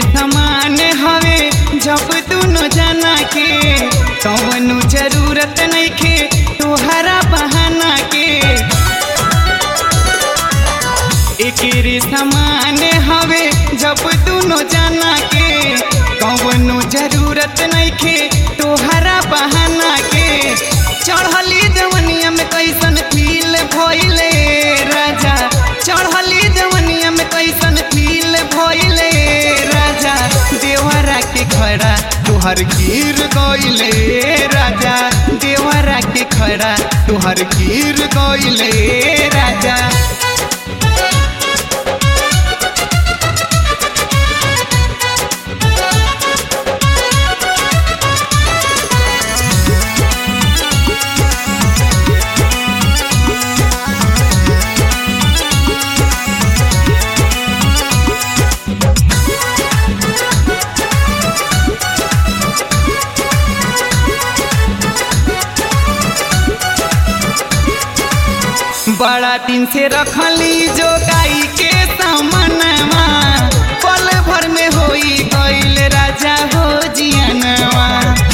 समान हवे जब दुनो जना के कौनो जरूरत नइखे तोहरा बहाना के एकेरे समान हवे जब दुनो जना के कौनो जरूरत नइखे तोहरा बहाना के चढ़ली जवनिया में कैसन फील भइले राजा चढ़ली जवनिया में कैसन फील भइले राजा देवरा के खड़ा तुहर गिर गइले राजा देवरा के खड़ा तुहर गिर गइले राजा बड़ा दिन से रखली जो गाई के सामनवा पल भर में होई गईल राजा हो जियनवा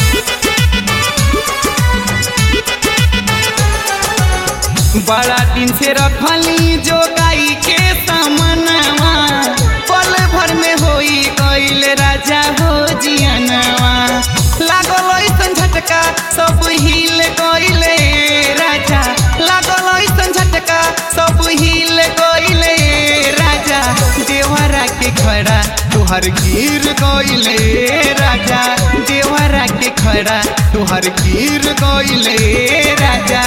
बड़ा दिन से रखली जो गाई के सामनवा पल भर में होई गईल राजा हो जियनवा लागल ऐसन झटका सब हिल गईले राजा लागल ऐसन झटका सब हिल गईले राजा देवरा के खड़ा तुहर गिर गईले राजा देवरा के खड़ा तुहर गिर गईले राजा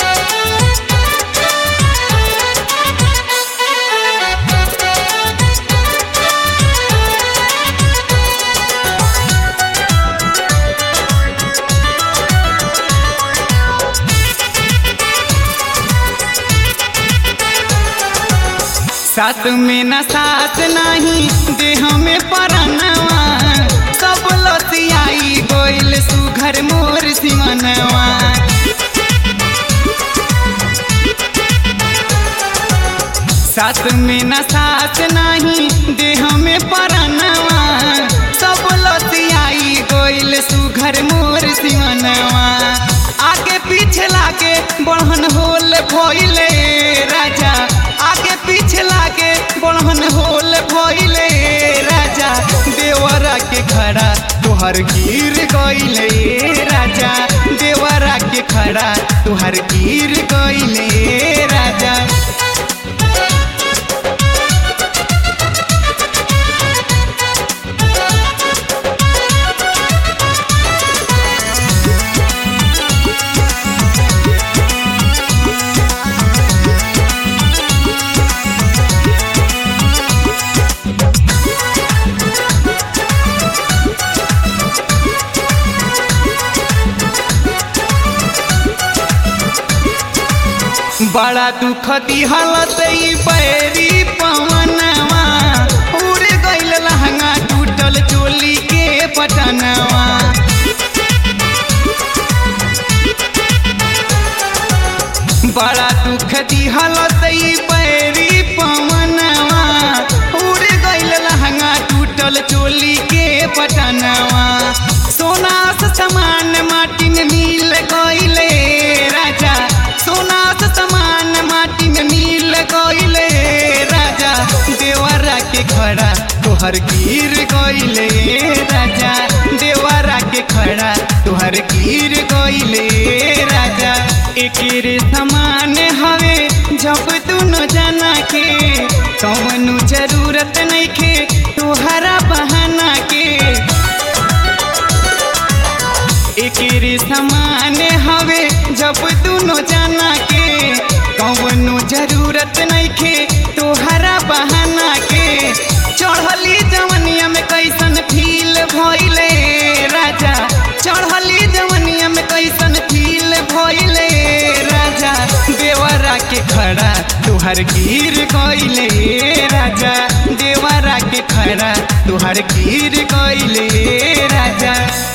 साथ में न साथ नहीं देह में परनवा सब लसियाई गोइल सुघर मोर सिमनवा साथ में न साथ नहीं देह में परनवा सब लसियाई गोइल सुघर मोर सिमनवा आगे पीछे लागे बढ़न होल भइले राजा आगे पीछे लागे बढ़न होल भइले राजा देवरा के खड़ा तुहर गिर गइले राजा देवरा के खड़ा तुहर गिर गइले राजा बड़ा दुख दिहलत ई बैरी पवनवा उड़ गइल लहंगा टूटल चोली के पटनवा बड़ा दुख दिहलत ई बैरी पवनवा उड़ गइल लहंगा टूटल चोली के पटनवा सोना से समान माटी में मिल गइले राजा सोना से समान माटी में मिल गइले राजा देवरा के खड़ा तोहर गिर गइले राजा देवरा के खड़ा तोहर गिर गइले राजा एकेरे समान हवे जब दुनो जना के कौनो जरूरत नइखे तोहरा बहाना के एकेरे समान हवे जब दुनो जना के कौनो जरूरत नइखे तोहरा बहाना के चढ़ली जवनिया में कैसन फील भइले राजा चढ़ली जवनिया में कैसन फील भइले राजा देवरा के खड़ा तुहर गिर गइले राजा देवरा के खड़ा तुहर गिर गइले राजा